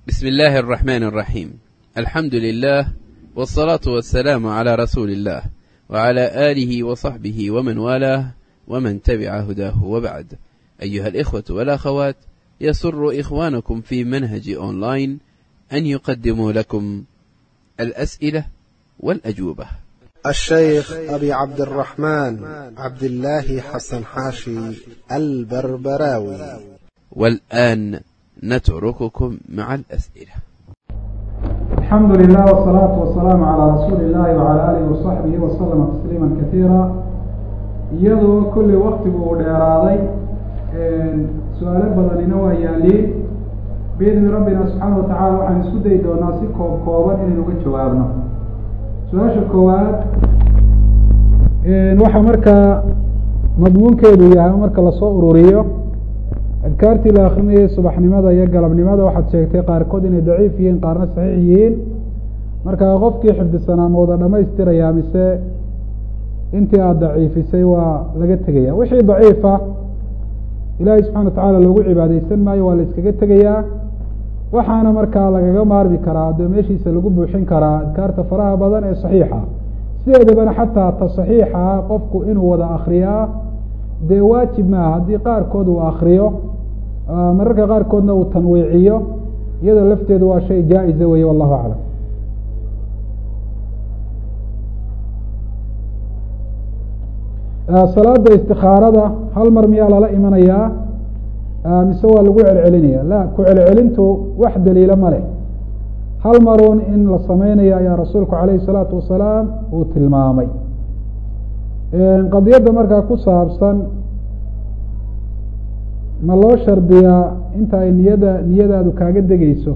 بسم الله الرحمن الرحيم الحمد لله والصلاة والسلام على رسول الله وعلى آله وصحبه ومن والاه ومن تبع هداه وبعد أيها الإخوة والأخوات يسر إخوانكم في منهج أونلاين أن يقدموا لكم الأسئلة والأجوبة الشيخ أبي عبد الرحمن عبد الله حسن حاشي البربراوي والآن نترككم مع الأسئلة الحمد لله والصلاة والسلام على رسول الله وعلى آله وصحبه وسلم تسليما كثيرا iyadoo kolley waktigu uu dheeraaday su-aalo badanina waa yaaliin biidni rabbina subxaana wa tacala waxaan isku dayi doonaa si koob kooban inaynu uga jawaabno su-aasha koowaad waxaa markaa madmuunkeedu yahay marka lasoo ururiyo adkaartii la akrinayay subaxnimada iyo galabnimada waxaad sheegtay qaarkood inay daciif yihiin qaarna saxiix yihiin marka qofkii xifdisanaa ma wada dhamaystirayaa mise intii aada daciifisay waa laga tegaya wixii daciifa ilaahay subxana wa tacaala loogu cibaadeysan maayo waa la iskaga tegayaa waxaana markaa lagaga maarmi karaa dee meeshiisa lagu buuxin karaa adkaarta faraha badan ee saxiixa sideedabana xataa ta saxiixa qofku inuu wada akriyaa dee waajib maaha haddii qaarkood uu akriyo mararka qaarkoodna uu tanwiiciyo iyadoo lafteedu waa shay jaa-iza weye wallahu aclam salaada istikaarada hal mar miyaa lala imanayaa mise waa lagu celcelinaya la ku celcelintu wax daliilo ma leh hal maruun in la sameynayo ayaa rasuulku calayhi salaatu wasalaam uu tilmaamay qadiyadda markaa ku saabsan ma loo shardiyaa inta ay niyada niyadaadu kaaga degeyso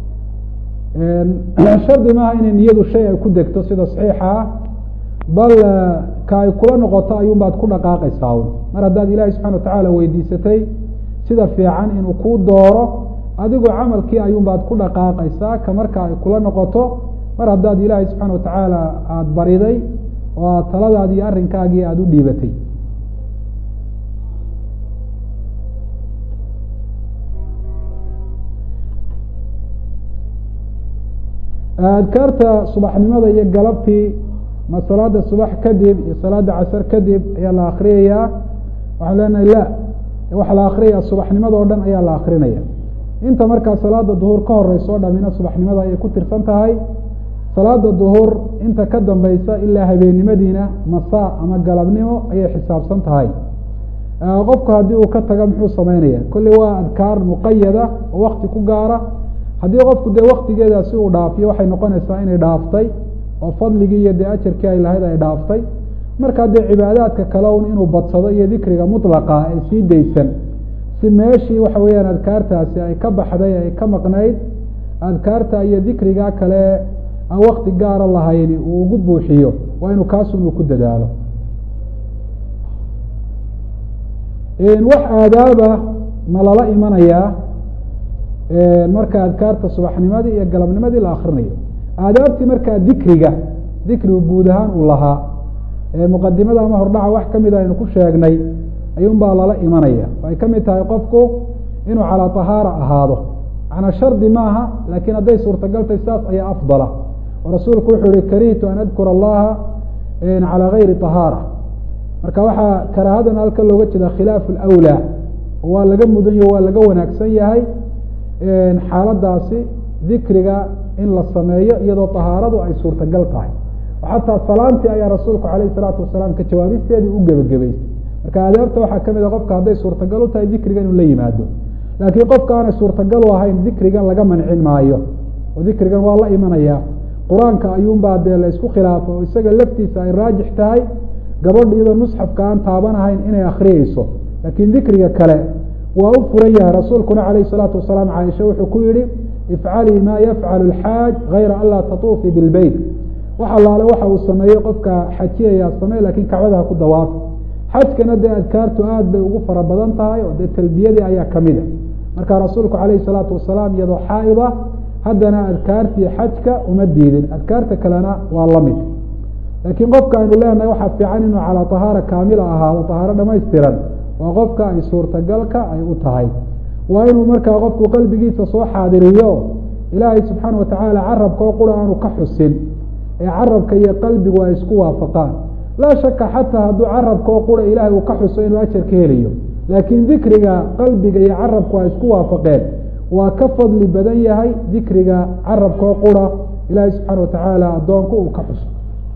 shardi maaha inay niyadu shay ay ku degto sida saxiixa ah bal ka ay kula noqoto ayuun baad ku dhaqaaqaysaa un mar haddaad ilaahay subxana wa tacaala weydiisatay sida fiican inuu kuu dooro adigoo camalkii ayuun baad ku dhaqaaqaysaa ka marka ay kula noqoto mar haddaad ilaahay subxaana wa tacaala aada bariday oo aad taladaadi iyo arrinkaagii aada u dhiibatay adkaarta subaxnimada iyo galabtii ma salaada subax kadib iyo salaada casar kadib ayaa la akriyayaa waxaan leenahay la waxaa la akriyaya subaxnimada oo dhan ayaa la akrinaya inta markaa salaada duhur ka horeysa o dhamina subaxnimada ayay ku tirsan tahay salaada duhur inta ka dambeysa ilaa habeennimadiina masaa ama galabnimo ayay xisaabsan tahay qofku haddii uu ka taga muxuu sameynaya kolley waa adkaar muqayada oo wakti ku gaara haddii qofku dee waktigeedaasi uu dhaafiyo waxay noqonaysaa inay dhaaftay oo fadligii iyo dee ajarkii ay lahayd ay dhaaftay markaa dee cibaadaadka kale un inuu badsado iyo dikriga mutlaqa ee sii daysan si meeshii waxa weeyaan adkaartaasi ay ka baxday ay ka maqnayd adkaarta iyo dikriga kale aan wakti gaara lahayni uu ugu buuxiyo waa inuu kaasun uu ku dadaalo wax aadaaba ma lala imanayaa marka adkaarta subaxnimadii iyo galabnimadii la akrinayo aadaabtii markaa dikriga dikrigu guud ahaan uu lahaa muqadimada ama hordhaca wax kamid a aynu ku sheegnay ayuun baa lala imanaya ay ka mid tahay qofku inuu calaa tahaara ahaado macnaa shardi maaha laakiin hadday suurtagaltay saas ayaa afdala oo rasuulku wuxuu yihi karihtu an adkura allaha calaa gayri tahaara marka waxaa karaahadan halka looga jeeda khilaafu lawlaa waa laga mudanyo waa laga wanaagsan yahay xaaladaasi dikriga in la sameeyo iyadoo tahaaradu ay suurtagal tahay xataa salaantii ayaa rasuulku alayh salaatu wasalaam ka jawaabisteedii u gebagabaystay marka aadaabta waxaa kamid a qofka hadday suurtagal u tahay dikriga inuu la yimaado laakiin qofka aanay suurtagal u ahayn dikrigan laga mancin maayo oo dikrigan waa la imanaya qur-aanka ayuunbaa dee la isku khilaafo oo isaga laftiisa ay raajix tahay gabadha iyadoo musxafka aan taabanahayn inay akriyeyso laakiin dikriga kale waa u furan yahay rasuulkuna calayh salaatu wasalaam caaisha wuxuu ku yihi ifcalii maa yafcalu alxaaj gayra an laa tatuufii bilbeyt wax allaale waxa uu sameeyey qofka xajiyayaa samey lakiin kacbada ha ku dawaafi xajkana dee adkaartu aad bay ugu fara badan tahay oo dee talbiyadii ayaa kamid a marka rasuulku calayhi salaatu wasalaam iyadoo xaa-ida haddana adkaartii xajka uma diidin adkaarta kalena waa la mid laakiin qofka aynu leenahay waxaa fiican inuu calaa tahaara kaamila ahaado tahaaro dhamaystiran waa qofka ay suurtagalka ay u tahay waa inuu markaa qofku qalbigiisa soo xaadiriyo ilaahay subxaana watacaala carabka oo qura aanu ka xusin ee carabka iyo qalbigu ay isku waafaqaan laa shaka xataa hadduu carabka oo qura ilaahay uu ka xuso inuu ajar ka helayo laakiin dikriga qalbiga iyo carabku ay isku waafaqeen waa ka fadli badan yahay dikriga carabka oo qura ilaahay subxaana watacaala addoonku uu ka xuso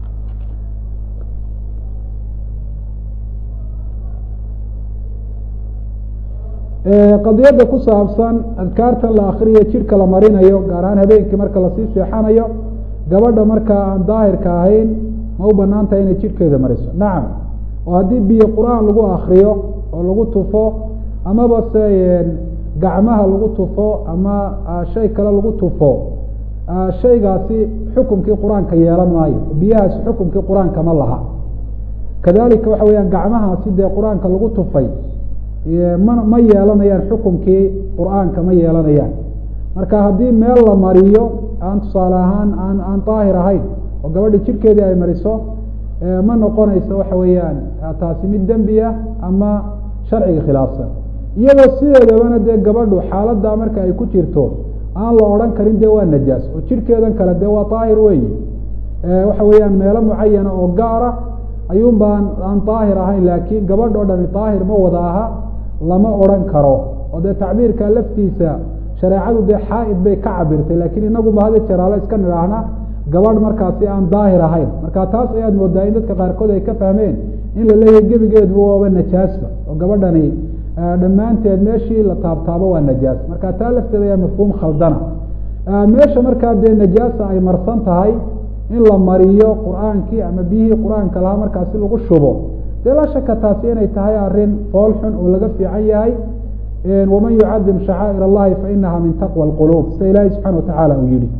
qadiyadda ku saabsan adkaartan la akriyo jidhka la marinayo gaar ahaan habeenkii marka lasii seexanayo gabadha markaa aan daahirka ahayn ma u banaan tahay inay jidhkeeda mariso nacam oo haddii biyo qur-aan lagu akriyo oo lagu tufo amaba se gacmaha lagu tufo ama shay kale lagu tufo shaygaasi xukumkii qur-aanka yeelan maayo biyahaasi xukumkii qur-aanka ma laha kadalika waxa weyaan gacmahaasi dee qur-aanka lagu tufay ma ma yeelanayaan xukumkii qur-aanka ma yeelanayaan marka haddii meel la mariyo aan tusaale ahaan aan aan daahir ahayn oo gabadha jidhkeedii ay mariso ma noqonayso waxa weeyaan taasi mid dembi ah ama sharciga khilaafsan iyadoo sideedabana dee gabadhu xaaladdaa marka ay ku jirto aan la odhan karin dee waa najaas oo jidhkeedan kale dee waa daahir weyi waxa weeyaan meelo mucayana oo gaara ayuun baan aan daahir ahayn laakiin gabadh o dhani daahir ma wada aha lama odhan karo oo dee tacbiirka laftiisa shareecadu dee xaa-id bay ka cabirtay laakiin inaguba hada jeraalo iska nidhaahna gabadh markaasi aan daahir ahayn marka taas ayaad moodaa in dadka qaarkood ay ka fahmeen in la leeyahay gebigeedu waaba najaasba oo gabadhani dhammaanteed meeshii la taabtaabo waa najaas marka taa lafteeda ayaa mafhuum khaldana meesha markaa dee najaasa ay marsan tahay in la mariyo qur-aankii ama biyihii qur-aanka lahaa markaasi lagu shubo dee laa shaka taasi inay tahay arrin fool xun oo laga fiican yahay waman yucadim shacaa'ir allahi fainaha min taqwa alquluub sida ilaahi subxana watacaala uu yihi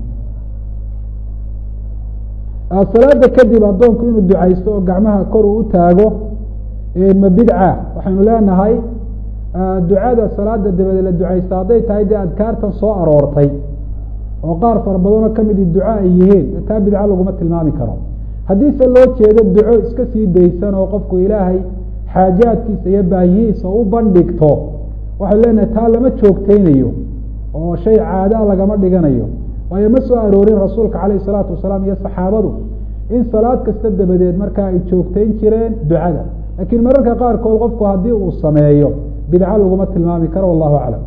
salaada kadib addoonku inuu ducaysto oo gacmaha kor uu u taago ma bidca waxaynu leenahay ducada salaada dabadeed la ducaysta hadday tahay dee adkaartan soo aroortay oo qaar fara badanoo kamidi duco ay yihiin taa bidca laguma tilmaami karo haddiise loo jeedo duco iska sii daysan oo qofku ilaahay xaajaadkiisa iyo baahihiisa u bandhigto waxaynu leenahay taa lama joogteynayo oo shay caadaa lagama dhiganayo waayo ma soo aroorin rasuulka calayh isalaatu wasalaam iyo saxaabadu in salaad kasta dabadeed markaa ay joogteyn jireen ducada laakiin mararka qaarkood qofku haddii uu sameeyo bidco laguma tilmaami karo wallahu aclam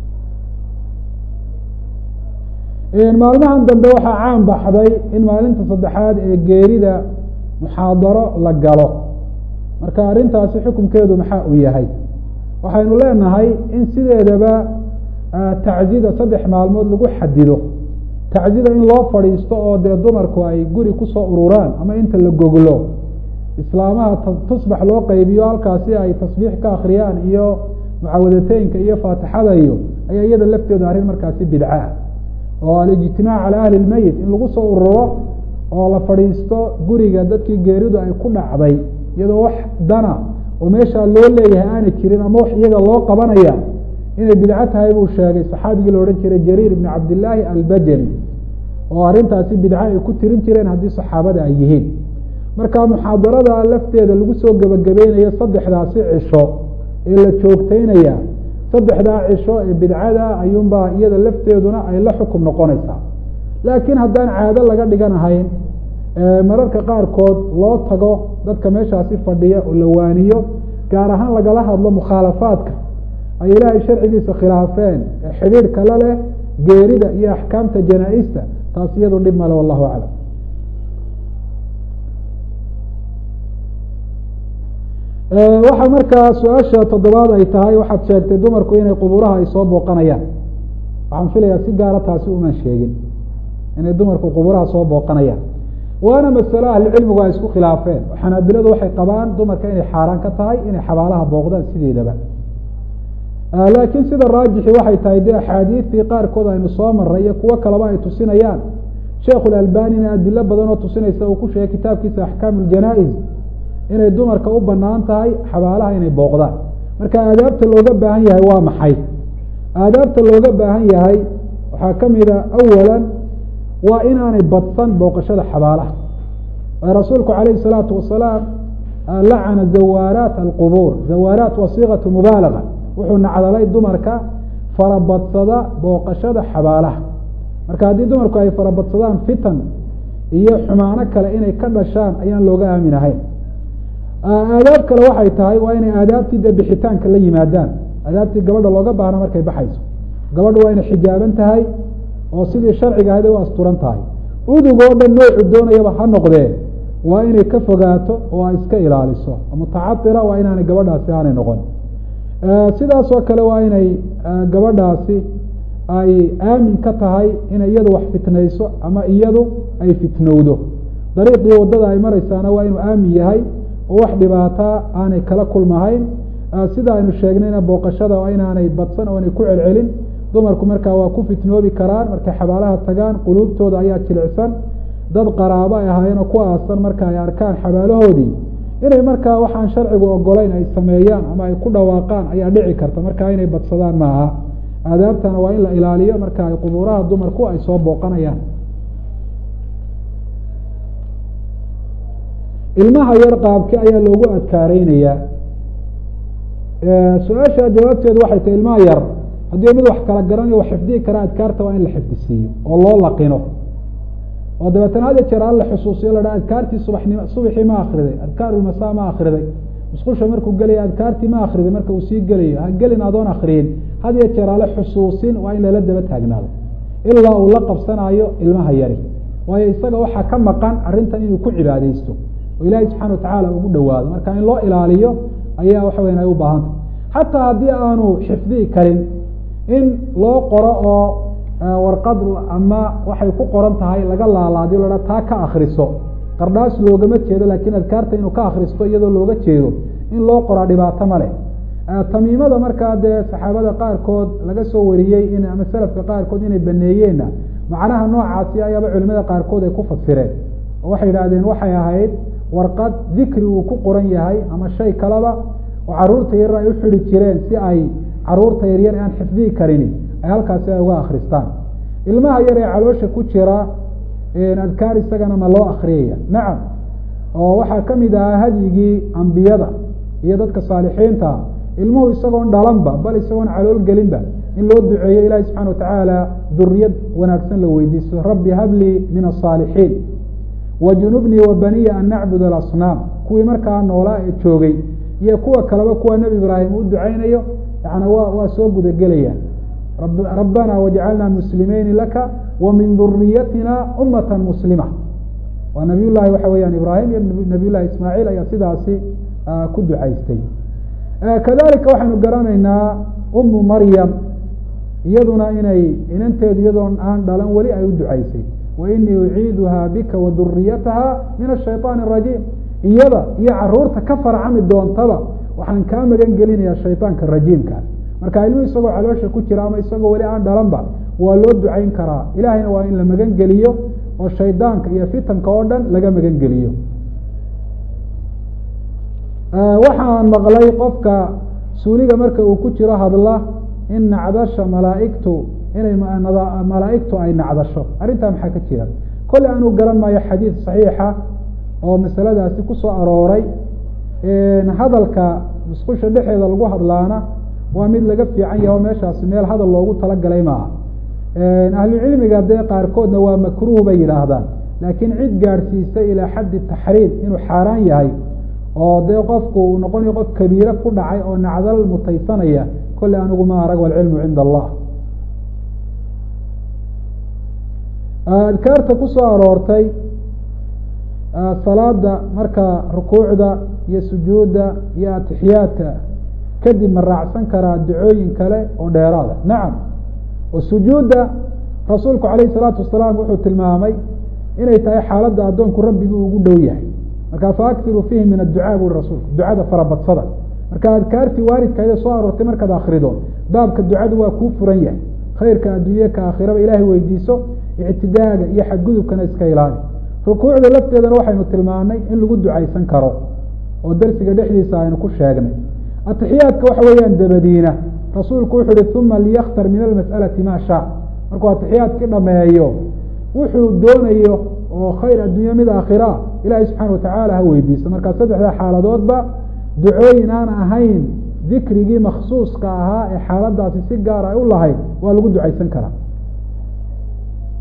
maalmahan dambe waxaa caan baxday in maalinta saddexaad ee geerida muxaadaro la galo marka arrintaasi xukunkeedu maxaa uu yahay waxaynu leenahay in sideedaba taczida saddex maalmood lagu xadido taczida in loo fadhiisto oo dee dumarku ay guri kusoo ururaan ama inta la goglo islaamaha tusbax loo qaybiyo halkaasi ay tasbiix ka akriyaan iyo mucawadateynka iyo faatixada iyo ayaa iyada lafteedu arrin markaasi bidca ah oo alijtimaac cala ahli lmeyit in lagu soo ururo oo la fadhiisto guriga dadkii geeridu ay ku dhacday iyadoo wax dana oo meeshaa loo leeyahay aanay jirin ama wax iyaga loo qabanaya inay bidco tahay buu sheegay saxaabigii la odhan jiray jariir ibni cabdillaahi albajali oo arrintaasi bidco ay ku tirin jireen haddii saxaabada ay yihiin marka muxaadarada lafteeda lagu soo gebagabeynayo saddexdaasi cisho ee la joogteynaya saddexdaa cisho ee bidcada ayuunbaa iyada lafteeduna ay la xukum noqonaysaa laakiin haddaan caado laga dhiganahayn mararka qaarkood loo tago dadka meeshaasi fadhiya oo la waaniyo gaar ahaan lagala hadlo mukhaalafaadka ay ilaahay sharcigiisa khilaafeen ee xidhiidh kale leh geerida iyo axkaamta janaa-ista taas iyadu dhib male wallahu aclam waxaa markaa su-aasha toddobaad ay tahay waxaad sheegtay dumarku inay qubuuraha ay soo booqanayaan waxaan filayaa si gaara taasi umaan sheegin inay dumarku qubuuraha soo booqanayaan waana masalo ahlicilmigu ay isku khilaafeen xanaabiladu waxay qabaan dumarka inay xaaraan ka tahay inay xabaalaha booqdaan sideedaba laakiin sida raajixi waxay tahay dee axaadiidtii qaarkood aynu soo maray iyo kuwo kaleba ay tusinayaan sheikhulalbanina adilo badan oo tusinaysa uu ku sheegay kitaabkiisa axkaam ljanaa-is inay dumarka u banaan tahay xabaalaha inay booqdaan marka aadaabta looga baahan yahay waa maxay aadaabta looga baahan yahay waxaa ka mida awalan waa inaanay badsan booqashada xabaalaha waayo rasuulku calayhi salaatu wasalaam lacana zawaaraat alqubuur zawaaraat waa siiqatu mubaalaga wuxuu nacdalay dumarka farabadsada booqashada xabaalaha marka haddii dumarku ay farabadsadaan fitan iyo xumaano kale inay ka dhashaan ayaan looga aamin ahayn aadaab kale waxay tahay waa inay aadaabtii dee bixitaanka la yimaadaan aadaabtii gabadha looga baahna markay baxayso gabadha waa inay xijaaban tahay oo sidii sharciga ahayd ay u asturan tahay udug oo dhan noocu doonayaba ha noqdee waa inay ka fogaato oo ay iska ilaaliso mutacadila waa inaanay gabadhaasi aanay noqon sidaasoo kale waa inay gabadhaasi ay aamin ka tahay inay iyadu wax fitnayso ama iyadu ay fitnowdo dariiqii waddada ay maraysaana waa inuu aamin yahay oo wax dhibaataa aanay kala kulmahayn sida aynu sheegnayna booqashada waa inaanay badsan oo inay ku celcelin dumarku markaa waa ku fitnoobi karaan markay xabaalaha tagaan quluubtooda ayaa jilicsan dad qaraabo ay ahaayeenoo ku aasan marka ay arkaan xabaalahoodii inay markaa waxaan sharcigu ogolayn ay sameeyaan ama ay ku dhawaaqaan ayaa dhici karta markaa inay badsadaan maaha aadaabtana waa in la ilaaliyo marka ay qubuuraha dumarku ay soo booqanayaan ilmaha yar qaabki ayaa loogu adkaareynayaa su-aasha jawaabteedu waxay tahay ilmaha yar haddii mid wax kala garanayo wax xifdihi kara adkaarta waa in la xifdisiiyo oo loo laqino oo dabeetana had jeer aan la xusuusiyo la dha adkaartii subanimo subaxii ma akriday adkaarulmasaa ma akriday musqusha markuu gelaya adkaartii ma akriday marka uu sii gelayo ha gelin adoon akriyin had iyo jeer ale xusuusin waa in lala daba taagnaado ilaa uu la qabsanayo ilmaha yari waayo isaga waxaa ka maqan arrintan inuu ku cibaadeysto oo ilaahay subxana watacaala ugu dhowaado marka in loo ilaaliyo ayaa waxa weyan ay u baahantah xataa haddii aanu xifdihi karin in loo qoro oo warqad ama waxay ku qoran tahay laga laalaadiyo laha taa ka akriso qardhaas loogama jeedo laakiin adkaarta inuu ka akristo iyadoo looga jeedo in loo qoraa dhibaato ma leh tamiimada markaa dee saxaabada qaarkood laga soo wariyey in ama selafka qaarkood inay baneeyeenna macnaha noocaasi ayaaba culimada qaarkood ay ku fasireen oo waxay yidhaahdeen waxay ahayd warqad dikri uu ku qoran yahay ama shay kaleba oo caruurta yaryar ay u xidi jireen si ay caruurta yaryar aan xifdihi karini ay halkaasi ay uga akristaan ilmaha yar ee caloosha ku jira adkaar isagana ma loo akriyaya nacam oo waxaa kamid ahaa hadyigii ambiyada iyo dadka saalixiinta ilmuhu isagoon dhalanba bal isagoon calool gelinba in loo duceeyo ilahi subxana watacaala duriyad wanaagsan la weydiisto rabbi hablii min asaalixiin wajunubnii wa baniya an nacbud alasnaam kuwii markaa noolaa ee joogay iyo kuwa kaleba kuwa nebi ibraahim u ducaynayo yana wa waa soo gudagelayaan rabbana wajcalna muslimeyni laka wa min duriyatina umata muslima waa nabiy llahi waxa weeyaan ibraahim iyo nabiy llahi ismaaciil ayaa sidaasi ku ducaystay kadalika waxaynu garanaynaa umu maryam iyaduna inay inanteedu iyadoon aan dhalan weli ay u ducaysay wainii uciiduha bika wa duriyataha min ashayطaan arajiim iyada iyo caruurta ka farcami doontaba waxaan kaa magan gelinayaa shayطaanka rajiimka marka ilmu isagoo caloosha ku jira ama isagoo weli aan dhalanba waa loo ducayn karaa ilahayna waa in la magan geliyo oo shaydaanka iyo fitanka oo dhan laga magan geliyo waxaan maqlay qofka suuliga marka uu ku jiro hadla in nacdasha malaaigtu inay malaaigtu ay nacdasho arrintaa maxaa ka jira kolle aanu garan maayo xadiid saxiixa oo masaladaasi kusoo arooray hadalka musqusha dhexeeda lagu hadlaana waa mid laga fiican yahay oo meeshaasi meel hadal loogu talagalay maaha ahlucilmiga dee qaarkoodna waa makruuh bay yidhaahdaan laakiin cid gaadhsiisay ilaa xaddi taxriim inuu xaaraan yahay oo dee qofku uu noqonayo qof kabiire ku dhacay oo nacdal mutaysanaya kolle anigu ma arag walcilmu cinda allah adkaarta kusoo aroortay salaada marka rukuucda iyo sujuudda iyo atixiyaadka kadib ma raacsan karaa ducooyin kale oo dheeraada nacam oo sujuudda rasuulku calayhi salaatu wasalaam wuxuu tilmaamay inay tahay xaaladda addoonku rabbigii ugu dhow yahay marka faaktiruu fiihi min adducaa buri rasuulku ducada farabadsada marka adkaartii waalidkaada soo aroortay markaad akrido baabka ducadu waa kuu furan yahay khayrka adduunye ka aakhiraba ilaahay weydiiso ictidaaga iyo xadgudubkana iska ilaali rukuucda lafteedana waxaynu tilmaanay in lagu ducaysan karo oo darsiga dhexdiisa aynu ku sheegnay atixiyaadka waxa weeyaan dabadiina rasuulku wuxu uhi uma liyakhtar min almas'alati maa shaa markuu atixiyaadkii dhameeyo wuxuu doonayo oo khayr adduunye mid aakhira ilaahay subxaana watacaala ha weydiiso markaa saddexda xaaladoodba ducooyin aan ahayn dikrigii makhsuuska ahaa ee xaaladaasi si gaar ay u lahayd waa lagu ducaysan karaa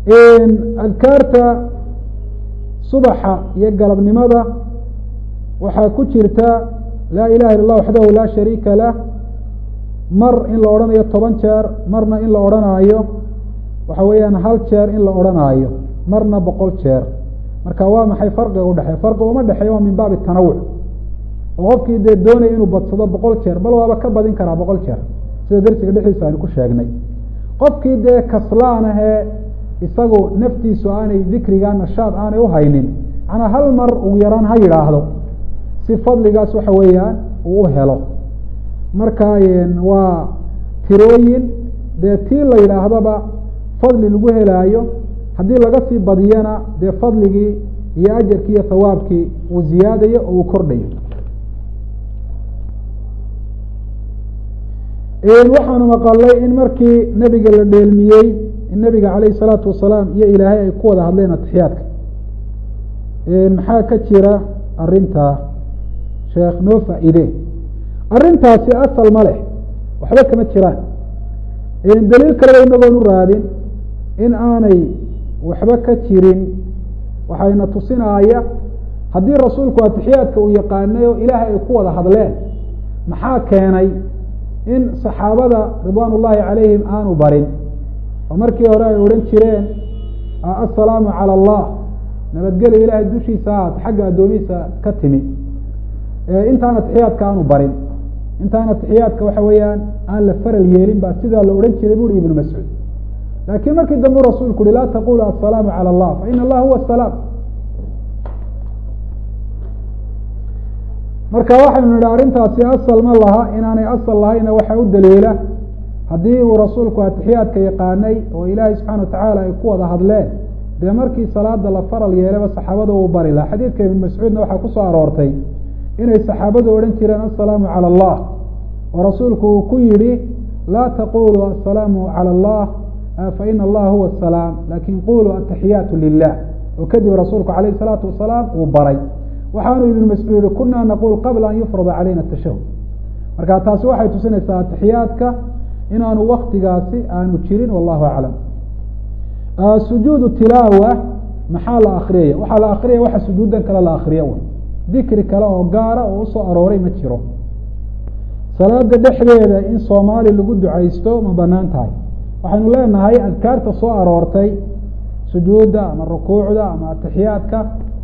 adkaarta subaxa iyo galabnimada waxaa ku jirta laa ilaha illa اllah waxdahu laa shariika lah mar in la odhanayo toban jeer marna in la odhanaayo waxa weeyaan hal jeer in la odhanaayo marna boqol jeer marka waa maxay farqiga udhexeey farqi uma dhexeeya waa min baabi tanawuc oo qofkii dee doonaya inuu badsado boqol jeer bal waaba ka badin karaa boqol jeer sida darsiga dhexdiisa aynu ku sheegnay qofkii dee kaslaan ahee isagu naftiisu aanay dikriga nashaad aanay uhaynin manaa hal mar ugu yaraan ha yidhaahdo si fadligaas waxa weeyaan uu u helo marka waa tirooyin dee tii la yidhaahdaba fadli lagu helaayo haddii laga sii badiyana dee fadligii iyo ajarkii iyo hawaabkii uu ziyaadayo oo uu kordhayo waxaanu maqalay in markii nebiga la dheelmiyey in nebiga calayhi salaatu wasalaam iyo ilaahay ay ku wada hadleen atixiyaadka maxaa ka jira arintaa sheekh noo faa-ide arrintaasi asal ma leh waxba kama jiraan daliil kaleba inagoon u raadin in aanay waxba ka jirin waxayna tusinaaya haddii rasuulku atixiyaadka uu yaqaanay oo ilaahay ay ku wada hadleen maxaa keenay in saxaabada ridwaan ullaahi calayhim aanu barin oo markii hore ay odhan jireen assalaamu cala allah nabadgelya ilaahay dushiisa ahaat xagga addoomihiisa ka timi intaan atixiyaadka aanu barin intaan atixiyaadka waxa weeyaan aan la faral yeelin ba sidaa la odhan jiray buuri ibnu mascuud laakiin markii dambe rasuulku uhi laa taqulu assalaamu cala allah fa ina allah huwa asalaam marka waxaynu nidhi arrintaasi asal ma laha inaanay asal lahayna waxaa u daliila haddii uu rasuulku atixiyaadka yaqaanay oo ilaahay subxana watacaala ay ku wada hadleen dee markii salaada la faral yeelaba saxaabada uu bari laha xadiidka ibn mascuudna waxaa kusoo aroortay inay saxaabadu odhan jireen assalaamu cala allah oo rasuulku uu ku yidhi laa taqulu assalaamu cala allah fa ina allaha huwa asalaam lakin quluu ataxiyaatu lilah oo kadib rasuulku calayh salaatu wasalaam uu baray waxaanu ibnu mascuud yihi kuna naqul qabla an yufrada calayna tashahud marka taasi waxay tusinaysaa atixiyaadka inaanu waktigaasi aanu jirin wallahu aclam sujuudu tilaawa maxaa la akriyaya waxaa la akriyaya waxa sujuudan kale la akriya un dikri kale oo gaara oo usoo arooray ma jiro salaada dhexdeeda in soomaali lagu ducaysto ma banaan tahay waxaynu leenahay adkaarta soo aroortay sujuudda ama rukuucda ama atixiyaadka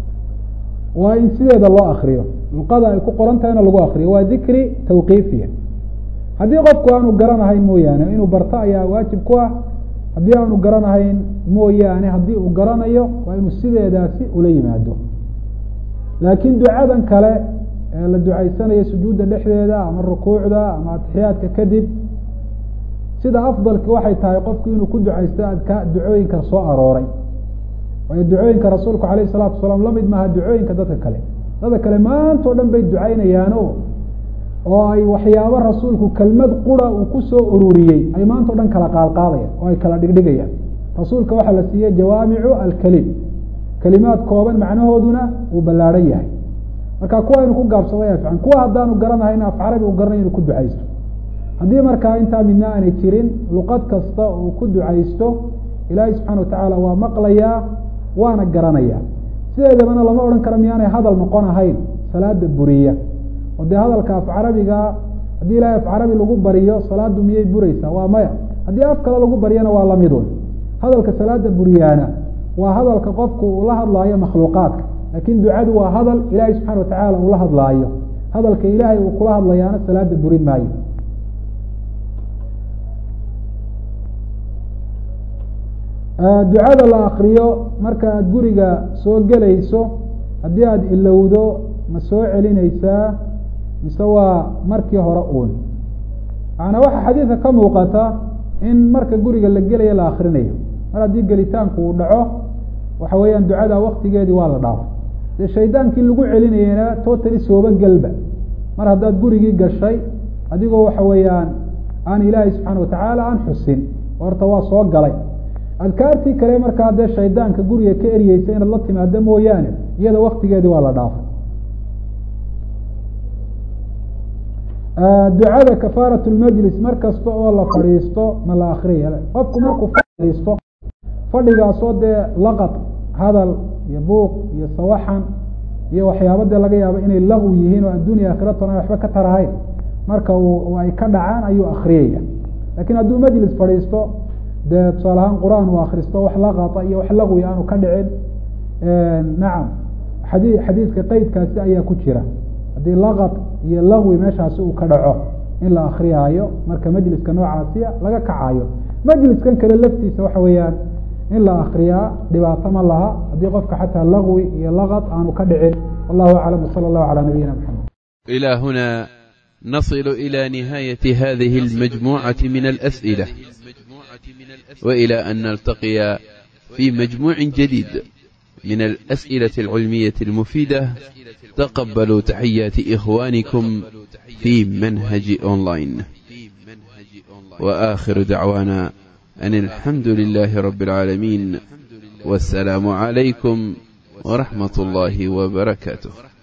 waa in sideeda loo akriyo luqada ay ku qoran tahayna lagu akriyo waa dikri tawqiifiya haddii qofku aanu garanahayn mooyaane inuu barto ayaa waajib ku ah haddii aanu garanahayn mooyaane haddii uu garanayo waa inuu sideedaasi ula yimaado laakiin ducadan kale ee la ducaysanayo sujuudda dhexdeeda ama rukuucda ama atixiyaadka kadib sida afdalki waxay tahay qofku inuu ku ducaysto adka ducooyinka soo arooray waayo ducooyinka rasuulku alayh salaatu wasalaam lamid maaha ducooyinka dadka kale dadka kale maanta o dhan bay ducaynayaano oo ay waxyaabo rasuulku kelmad qura uu kusoo ururiyey ay maanta o dhan kala qaadqaadayaan oo ay kala dhigdhigayaan rasuulka waxaa la siiyey jawaamicu alkelim kelimaad kooban macnahooduna uu ballaadhan yahay marka kuwa inu ku gaabsaday afcan kuwa haddaanu garanahayn af carabi uu garanay inu ku ducaysto haddii markaa intaa midna aanay jirin luqad kasta uu ku ducaysto ilaahay subxana watacaala waa maqlayaa waana garanayaa sideedabana lama odhan karo miyaanay hadal noqon ahayn salaada buriya oo dee hadalka af carabiga haddii ilahay af carabi lagu bariyo salaadu miyay bureysaa waa maya haddii af kale lagu baryana waa lamidun hadalka salaada buriyaana waa hadalka qofku uu la hadlaayo makhluuqaadka laakin ducadu waa hadal ilaahay subxana watacaala uu la hadlaayo hadalka ilaahay uu kula hadlayaana salaada burin maayo ducada la akriyo marka aad guriga soo gelayso haddii aada ilowdo ma soo celineysaa mise waa markii hore uun macanaa waxaa xadiidka ka muuqata in marka guriga la gelaya la akrinayo mar haddii gelitaanku uu dhaco waxa weeyaan ducada waktigeedii waa la dhaafay dee shaydaankii lagu celinayana totally sooba gelba mar haddaad gurigii gashay adigoo waxa weeyaan aan ilaahay subxaana watacaala aan xusin horta waa soo galay adkaartii kale markaa dee shaydaanka guriga ka eryeysa inaad la timaado mooyaane iyada waktigeedii waa la dhaafay ducada kafaarat lmajlis mar kasta oo la fadhiisto ma la akriya qofku markuu fadhiisto fadhigaasoo dee laqad hadal iyo buuq iyo sawaxan iyo waxyaaba dee laga yaabo inay laqwi yihiin oo addunya aakhiratan ay waxba ka tarahayn marka uu ay ka dhacaan ayuu akriyaya lakiin hadduu majlis fadhiisto dee tusaale ahaan qur-aan uu akristo wax laqata iyo wax laqwi aanu ka dhicin nacam xadi xadiiska qeydkaasi ayaa ku jira haddii laqad iyo laqwi meeshaasi uu ka dhaco in la akriyaayo marka majliska noocaasiya laga kacayo majliskan kale laftiisa waxa weeyaan in la akriyaa dhibaato ma laha haddii qofka xataa laqwi iyo laqad aanu ka dhicin wallahu aclam wsala allahu calaa nabiyina maxamed إلى هنا نصل إلى نهاية هذه المجموعة من الأسئلة وإلى أن نلتقي في مجموع جديد من الأسئلة العلمية المفيدة تقبلوا تحيات إخوانكم في منهج أونلاين وآخر دعوانا أن الحمد لله رب العالمين والسلام عليكم ورحمة الله وبركاته